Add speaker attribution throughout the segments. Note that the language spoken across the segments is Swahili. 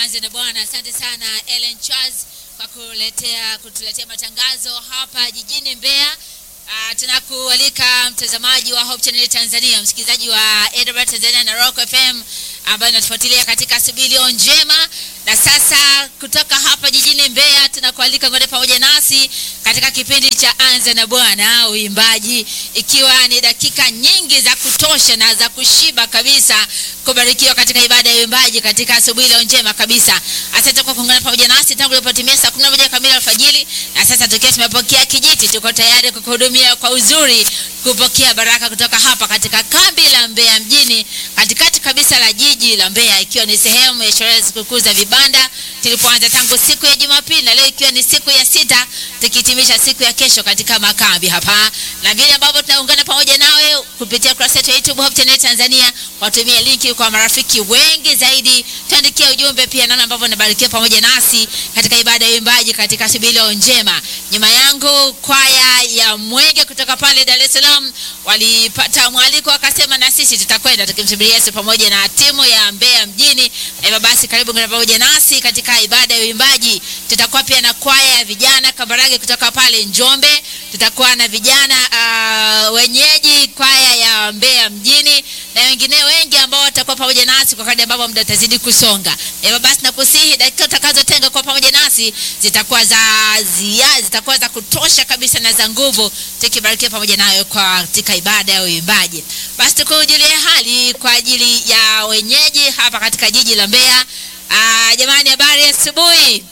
Speaker 1: Anze na Bwana. Asante sana Ellen Charles kwa kuletea kutuletea matangazo hapa jijini Mbeya. Uh, tunakualika mtazamaji wa Hope Channel Tanzania, msikilizaji wa AWR Tanzania na Rock FM ambayo inatufuatilia katika Sibilio njema. Na sasa kutoka hapa jijini Mbeya tunakualika ngote pamoja nasi katika kipindi cha Anza na Bwana uimbaji, ikiwa ni dakika nyingi za kutosha na za kushiba kabisa kubarikiwa katika ibada ya uimbaji katika asubuhi leo njema kabisa. Asante kwa kuungana pamoja nasi tangu ilipotimia saa 11 kamili alfajiri, na sasa tukiwa tumepokea kijiti, tuko tayari kukuhudumia kwa uzuri, kupokea baraka kutoka hapa katika kambi la Mbeya mjini, katikati kabisa la jiji la Mbeya, ikiwa ni sehemu ya sherehe za sikukuu za vibanda tulipoanza tangu siku ya Jumapili, na leo ikiwa ni siku ya sita, tukihitimisha siku ya kesho katika makambi hapa, na vile ambavyo tunaungana pamoja nawe kupitia kurasa yetu ya YouTube Hope Channel Tanzania, watumie linki kwa marafiki wengi zaidi, tuandikie ujumbe pia namna ambavyo unabarikiwa pamoja nasi katika ibada ya uimbaji katika Sibilio njema. Nyuma yangu kwaya ya Mwenge kutoka pale Dar es Salaam walipata mwaliko, wakasema na sisi tutakwenda tukimsubiri Yesu pamoja na timu ya Mbeya mjini. Na hivyo basi, karibu ngana pamoja nasi katika ibada ya uimbaji. Tutakuwa pia na kwaya ya vijana Kambarage kutoka pale Njombe, tutakuwa na vijana uh, wenyeji kwaya ya Mbeya mjini na wengine wengi ambao watakuwa pamoja nasi kwa kadri ambavyo muda utazidi kusonga. Hivyo basi, nakusihi dakika utakazotenga kwa pamoja nasi zitakuwa za ziada, zitakuwa za kutosha kabisa na za nguvu, tukibarikiwa pamoja nayo katika ibada ya uimbaji. Basi tukujulie hali kwa ajili ya wenyeji hapa katika jiji la Mbeya. Aa, jamani, habari asubuhi.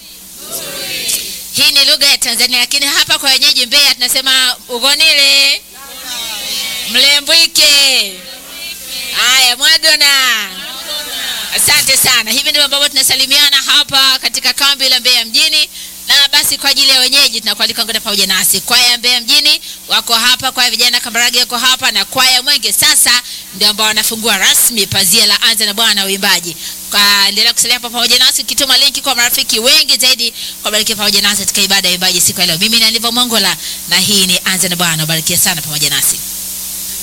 Speaker 1: Hii ni lugha ya Tanzania, lakini hapa kwa wenyeji Mbeya tunasema ugonile mlembwike. Haya, mwadona. Asante sana. Hivi ndivyo ambavyo tunasalimiana hapa katika kambi la Mbeya mjini. Na basi kwa ajili ya wenyeji tunakualika ngoja pamoja nasi. Kwaya ya Mbeya mjini wako hapa, kwaya vijana Kambarage wako hapa na kwaya Mwenge sasa ndio ambao wanafungua rasmi pazia la Anza na Bwana uimbaji. Kwa endelea kusalia hapa pamoja nasi ukituma linki kwa marafiki wengi zaidi kwa bariki pamoja nasi katika ibada ya uimbaji siku ya leo. Mimi ni Aliva Mongola na hii ni Anza na Bwana. Barikia sana pamoja nasi.